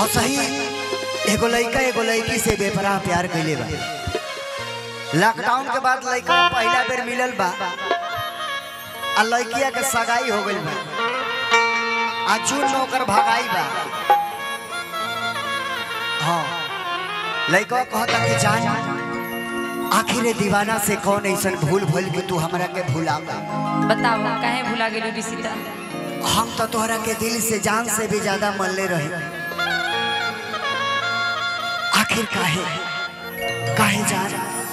असही एगो लड़का एगो लड़की से बेपराह प्यार कैले बा लॉकडाउन के बाद लड़का पहला बेर मिलल बा आ लड़किया के सगाई हो गइल बा आ जून में ओकर भगाई बा हाँ लड़का कहता कि जान आखिर दीवाना से कौन ऐसा भूल भूल के तू हमरा के भुला गई बताओ काहे भुला गेलू रिसीता हम तो तोहरा के दिल से जान से भी ज्यादा मनले रहे आखिर काहे काहे जान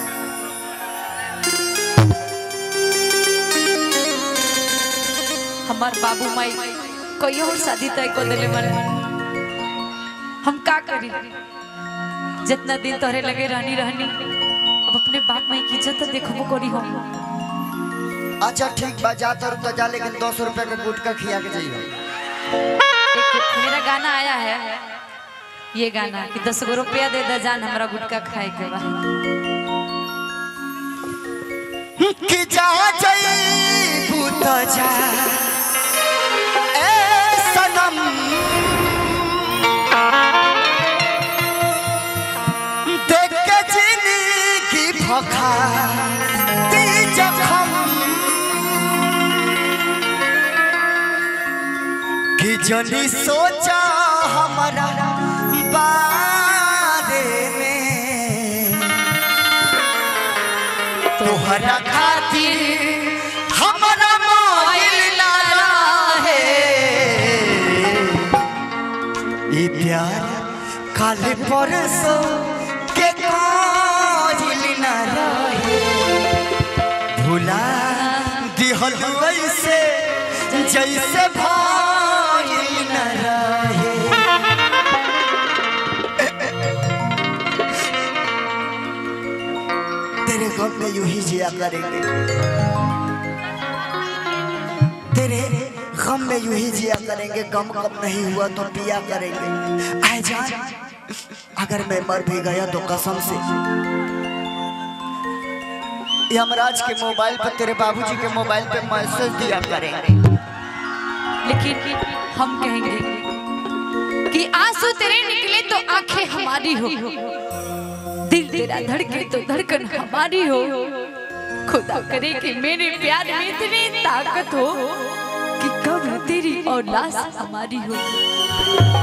हमार बाबू माई कहियो और शादी तय कर देले मन हम का करी जितना दिन तोहरे लगे रहनी रहनी अब अपने बाप माई की इज्जत तो देखबो करी हम अच्छा ठीक बा जा तर तो जा लेकिन दस रुपए का गुटका खिया के जाइए एक मेरा गाना आया है ये गाना कि दस गो रुपया दे दे जान हमरा गुटखा खाए के बा कि जा जाइबू तो जा ए सनम देख के जिंदगी भखा ती जखम कि जनी सोचा हमारा बारे में तोहरा खातिर हमरा मोइल ना रहे ई प्यार काल परसों के कोइल ना रहे भुला दिहल ऐसे जैसे भइल ना रहे तेरे गम में यूं ही जिया करेंगे तेरे गम में यूं ही जिया करेंगे गम कब नहीं हुआ तो पिया करेंगे आए जान अगर मैं मर भी गया तो कसम से यमराज के मोबाइल पर तेरे बाबूजी के मोबाइल पे मैसेज दिया करेंगे लेकिन हम कहेंगे कि आंसू तेरे निकले तो आंखें हमारी हो दिल तेरा धड़के तो धड़कन हमारी हो खुदा करे कि मेरे प्यार में इतनी ताकत हो कि कब तेरी औलाद हमारी हो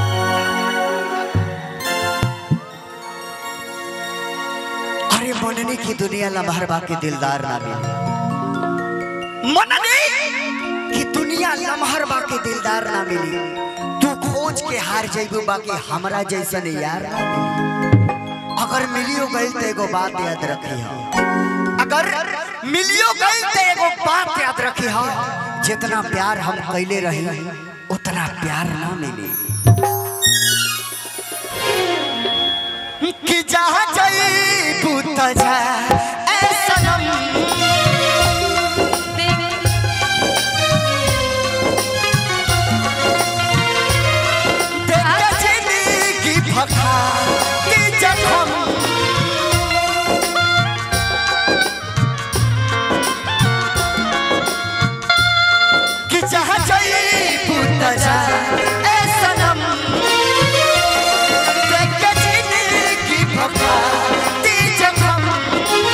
अरे मनने की दुनिया लम्हर बाकी दिलदार ना मिले मनने की दुनिया लम्हर बाकी दिलदार ना मिली तू खोज के हार जाइबू बाकी हमरा जैसन यार ना मिली अगर मिलियो गई तो एगो बात याद रखी हो अगर मिलियो गई तो एगो बात याद रखी हो जितना प्यार हम कैले रही उतना प्यार ना मिली कि जहाँ जाइबू त जा ए सनम तेरा जिंदगी भखा की जखम कि जहाँ जाइबू त जा ए सनम देख के जिंदगी भखा की जखम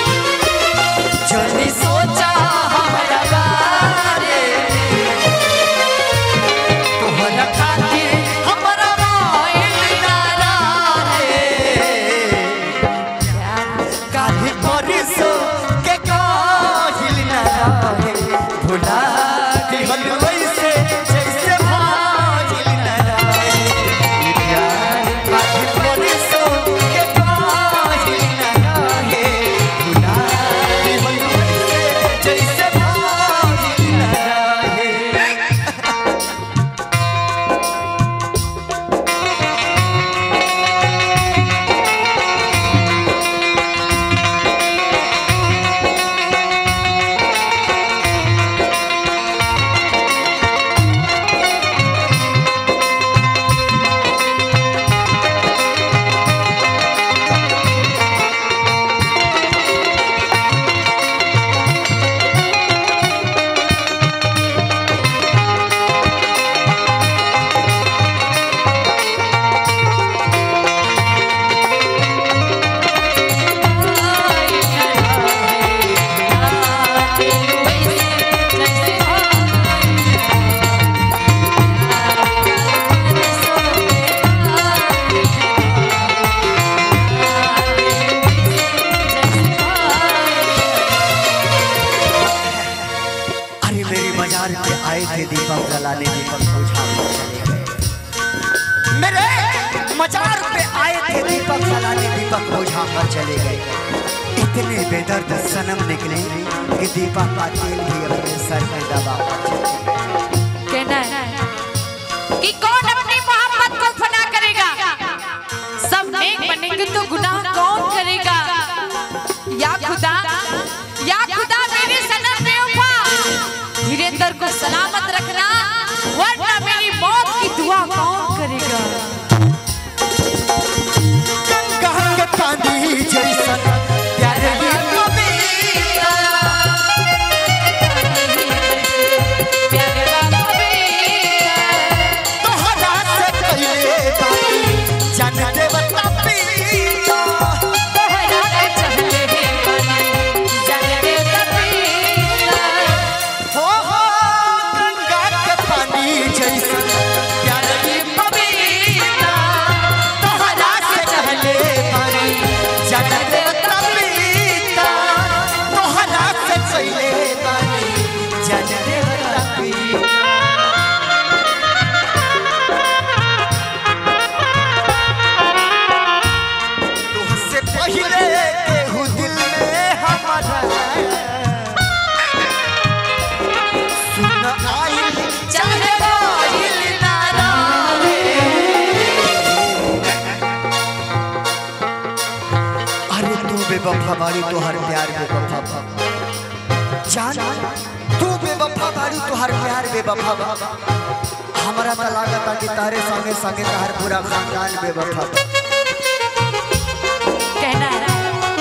सलाने दीपक बुझा कर चले गए मेरे मजार पे आए थे दीपक सलाने दीपक बुझा कर चले गए इतने बेदर्द सनम निकले कि दीपक का तेल भी अपने सर में दबा कर चले गए कहना है कि कौन अपनी मोहब्बत को फना करेगा सब नेक बनेंगे तो गुनाह कौन करेगा या खुदा या खुदा मेरे सनम बेवफा धीरेन्द्र को सलामत रखना वरना मेरी मौत की दुआ कौन करेगा गंगा के पानी जैसा प्यारे ये कविता प्यारे बाबा बेटा तोहरा से कइले बानी जान देवता पीता तोहरा के चहले बने जाने तबीता हो हो गंगा के पानी जैसा प्यारे ये कविता तोहरा से कहले बानी जान देवता पीता तोहरा से कइले बानी जान देवता पीता तुझसे पहले केहू दिल में हमारा सुन आइल चाहे आइल ना रहे। अरे तू बेवफा बारी तोहर प्यार बेवफा बा। जान तू बेवफा बारी तोहर प्यार बेवफा बा। हमरा तो लागता कि तारे संगे संगे तहर पूरा खानदान बेवफा बा। कहना है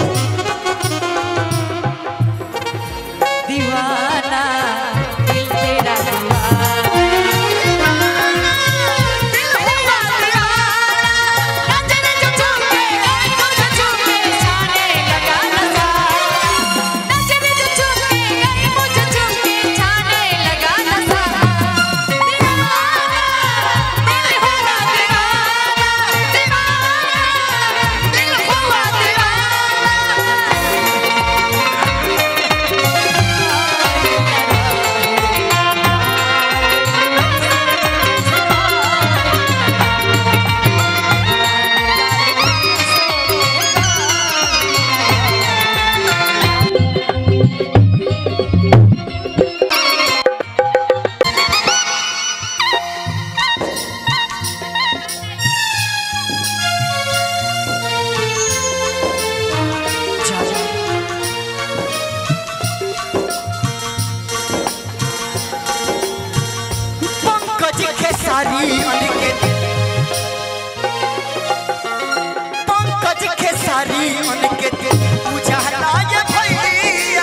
दीवाना दिल तेरा दीवाना दिल हुआ दीवाना नजर जो झूमे गई मुझे झूमे छाने लगा नशा नजर जो झूमे गई मुझे झूमे छाने लगा नशा दीवाना दिल हुआ दीवाना दीवाना दिल हुआ दीवाना जा जा पंकज खेसारी अनिकेत पंकज खेसारी अनिकेत उजाला ये भैया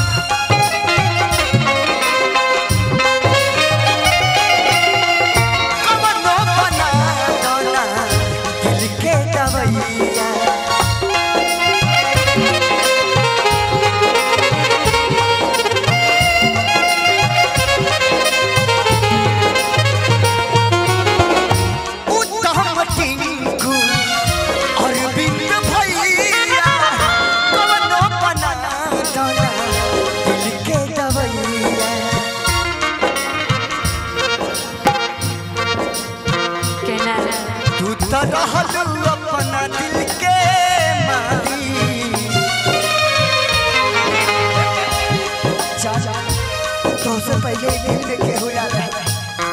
कवनो बना दौना दिल के दवैया उत्तम टिंकू अरविंद भैया कवनो बना दौना दिल के दवैया कहना है तू तो रहलू अपना दिल के मारी जा जा तो से पहले दिल में केहू ना रहे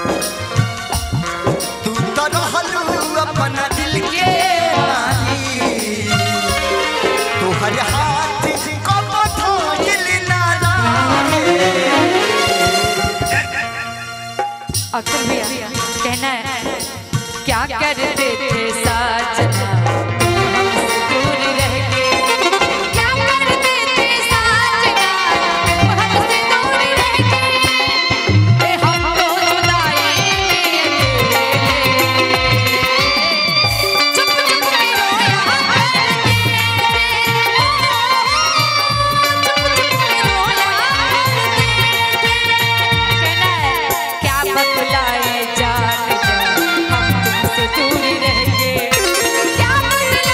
तू तो रहलू अपना दिल के मारी तू हर हाथ को बधाइल ना रहे अक्सर भैया कहना है क्या करते थे साजना हमसे दूर रह के क्या करते थे साजना हमसे दूर रह के ए हमको जुदाई चुप चुप के रोया करते चुप चुप के रोया करते कहना है क्या बतलाए जान जा हम तुमसे दूर रह के क्या बतलाए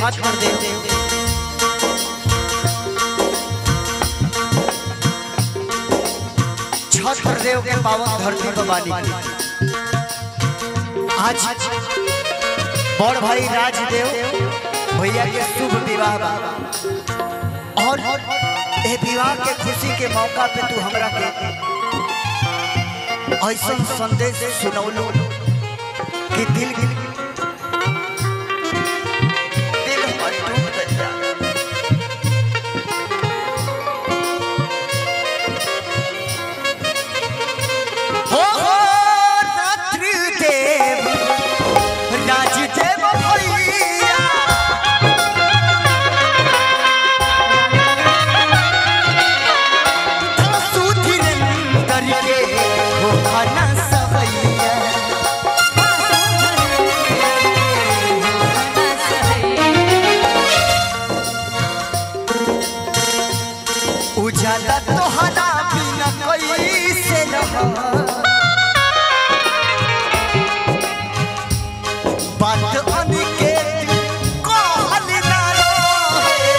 छत्र देव छत्र देव के पावन धरती पर बानी आज बड़ भाई राजदेव भैया के शुभ विवाह बा और ए विवाह के खुशी के मौका पे तू हमरा के ऐसा संदेश सुनौलू कि दिल दिल हमर टूट गइल बा। हो हो रात्रि देव राजदेव भैया सुधीरेंद्र के हो खाना सवैया उजाला तोहरा बिना कैसे रह बात अनिकेत कहल ना रहे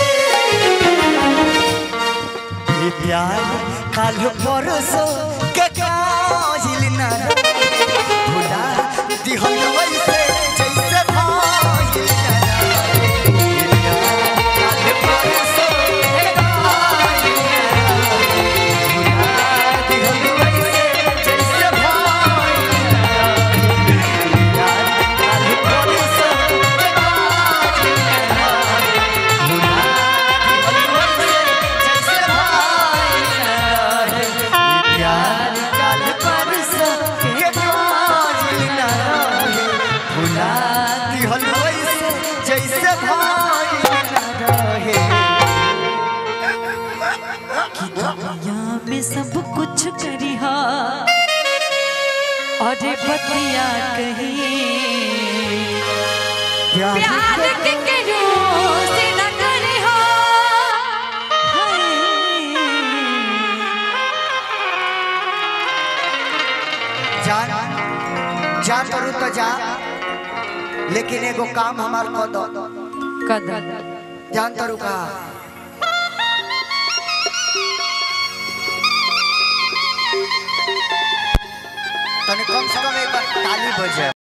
ये प्यार काल परसो के काजिल ना भुला दिहल वैसे जैसे भाइल ना ये प्यार काल परसो के काजिल ना भुला दिहल वैसे जैसे भाइल ना ये प्यार काल परसो के काजिल ना भुला दिहल वैसे जैसे भाइल ना ये प्यार काल परसो के काजिल ना भुला दिहल वैसे जैसे भाइल ना रहे दुनिया में सब कुछ करिहा और बतिया कही प्यार के करो से न करिहा जान जा करू तो जा लेकिन एगो काम हमार कर दो कदम जान करू का तने कम से कम एक बार ताली बजे